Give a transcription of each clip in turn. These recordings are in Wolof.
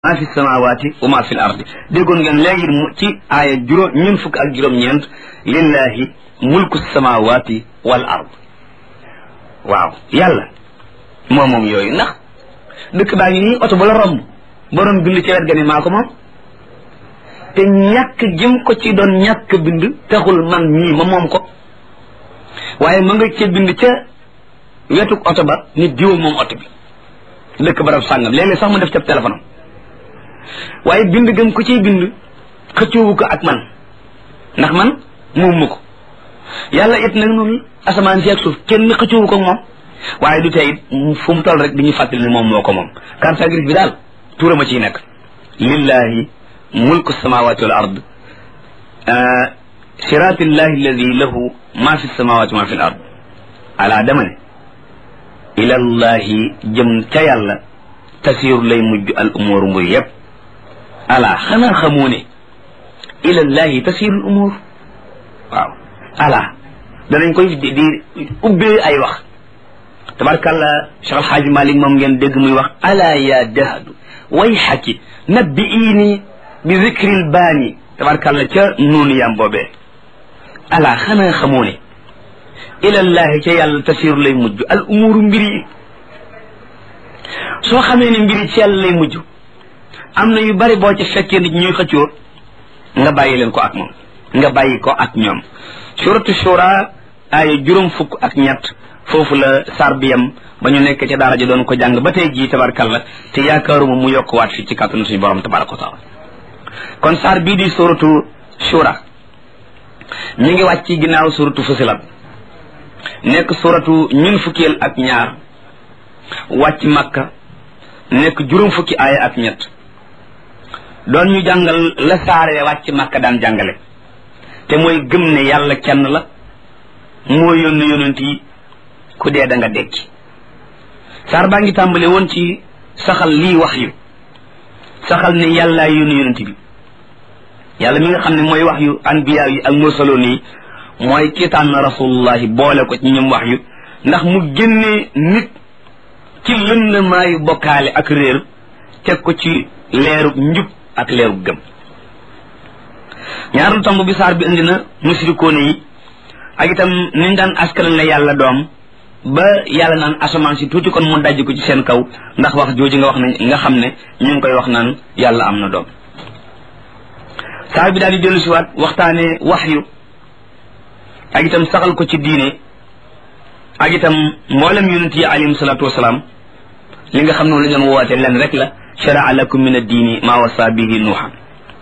maa fi samawaati wa maa fi l ardi déggoon ngeen léegi mu ci aaya juróom ñun fukk ak juróom-ñeent lillahi mulku samawaati wal ard waaw yàlla moo moom yooyu ndax dëkk baa ngi nii oto ba la romb borom bind ci wet ga ni maa ko moom te ñàkk jëm ko ci doon ñàkk bind taxul man mii ma moom ko waaye ma nga ca bind ca wetuk oto ba nit diwa moom oto bi dëkk barab sàngam léeg-léeg sax mu def ca téléphone am waaye bind gëm ko ciy bind xëccoowu ko ak man ndax man moom ma ko yàlla it nag noonu asamaan si ak suuf kenn xëccoowu ko ak moom waaye du tey it fu mu toll rek di ñu fàttali ne moom moo ko moom carte grise bi daal tuura ma ciy nekk lillahi mulku samawati wal ard siratillahi alladi lahu ma fi samawati ma fi l ard ala dama ne ilallahi jëm ca yàlla tasiiru lay mujj al umuur mbir yëpp ala xanaa xamoo ne ilallahi tasiirul umuur waaw ala danañ koy di di ubbee ay wax tabarkàlla Cheikh Al Hadj Malick moom ngeen dégg muy wax ala ya dahadu way xaki nabbi iini bi zikril baani tabarkàlla ca nuunu yam boobee ala xanaa xamoo ne ilallahi ca yàlla tasiiru lay mujj al umuuru mbir yi soo xamee ne mbiri ci yàlla lay mujj am na yu bari boo ci fekkee nit ñuy xëccoo nga bàyyi leen ko ak moom nga bàyyi ko ak ñoom suratu shura ay juróom fukk ak ñett foofu la sar bi yam ba ñu nekk ca daara ji doon ko jàng ba tey jii tabarkalla te yaakaaruma mu yokk waat fii ci kàttanu suñu borom tabaraka wa taala kon sar bii di suratu shura ñu ngi wàcc ci ginnaaw suratu fusilat nekk suratu ñun fukkeel ak ñaar wàcc makka nekk juróom fukki aaya ak ñett doon ñu jàngal la saare wàcc makka daan jàngale te mooy gëm ne yàlla kenn la moo yónni yonent yi ku dee da nga dekki saar baa ngi tàmbale woon ci saxal lii wax yu saxal ne yàllaa yónni yonent bi yàlla mi nga xam ne mooy wax yu anbiya yi ak mursaloon yi mooy ki tànn rasulullahi boole ko ci ñoom wax yu ndax mu génne nit ci lëndamaayu bokkaale ak réer teg ko ci leerub njub ak leerub gëm ñaareelu tomb bi saar bi indi na musrikoone yi ak itam niñ daan askanal ne yàlla doom ba yàlla naan asamaan si tuuti kon mu dajj ko ci seen kaw ndax wax jooju nga wax ne nga xam ne ñu ngi koy wax naan yàlla am na doom saar bi daal di dellu siwaat waxtaane wax yu ak itam saxal ko ci diine ak itam mboolem yonent yi alayhim salaatu wasalaam li nga xam ne la ñu doon woote leen rek la sharaa lakum min addiini maa wasa bihi nuuhan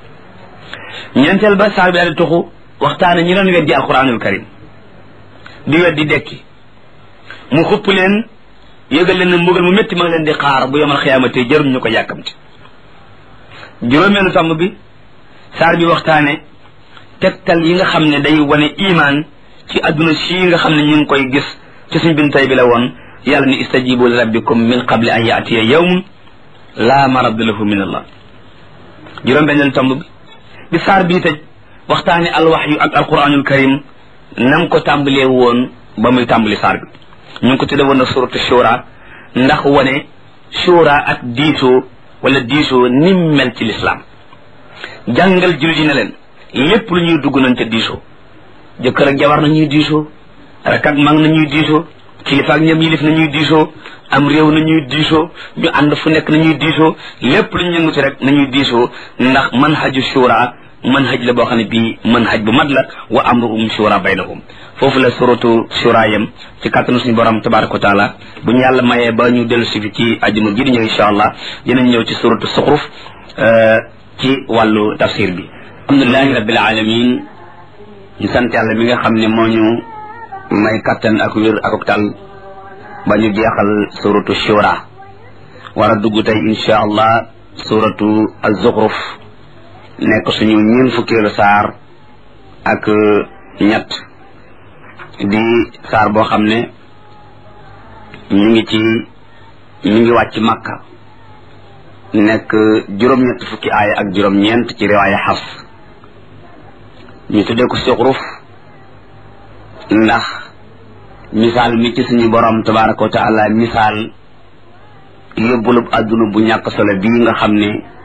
ñeenteel ba saa bi daal di tuxu waxtaane ñi doon weddi alquranul karim di weddi dekki mu xupp leen yëgal leen ne mbugal mu métti ma ngi leen di xaar bu yomal xiyaamate jërum ñu ko yàkkamti juróomeelu tàmm bi saar bi waxtaane tegtal yi nga xam ne day wane imaan ci adduna si nga xam ne ñu ngi koy gis ci suñ bin tay bi la woon yàlla ni istajibu li rabbikum min qabli an yaatiya yawmun laa maradda lahu min allah juróom benneelu tomb bi bi saar bii tëj waxtaane alwaxyu ak alquranul karim nam ko tàmbalee woon ba muy tàmbali saar bi ñu ngi ko tudde woon na suratu shura ndax wane shura ak diisoo wala diisoo nim mel ci lislaam jàngal jullit yi ne leen lépp lu ñuy dugg nañ ca diisoo jëkkër ak jabar nañuy diisoo rek ak mag nañuy diisoo kilifa ak ñoom yilif nañuy diisoo am réew nañuy diisoo ñu ànd fu nekk nañuy diisoo lépp lu ñu yënguti rek nañuy diisoo ndax manhaju shura manhaj la boo xam ne bii manhaj bu mat la wa amruhum shura baynahum foofu la suratu shura yam ci kàttanu suñu borom tabaraka wa taala bu ñu yàlla mayee ba ñu dellu si fi ci ajuma ji di ñëw insha allah dinañ ñëw ci suratu suxruf ci wàllu tafsir bi alhamdulilahi rabbil alamin ñu sant yàlla mi nga xam ne moo ñu may kattan ak wér ak tal ba ñu jeexal suratu shura war a dugg tey insha allah suratu az-zukhruf nekk suñu ñeen fukkeelu saar ak ñett di saar boo xam ne ñu ngi ci ñu ngi wàcc makka nekk juróom-ñett fukki aaya ak juróom-ñeent ci riwaaya xaf ñu tuddee ko zuxruf ndax misaal mi ci suñu borom tabaraka wa taala misaal yóbbulub àdduna bu ñàkk solo bii nga xam ne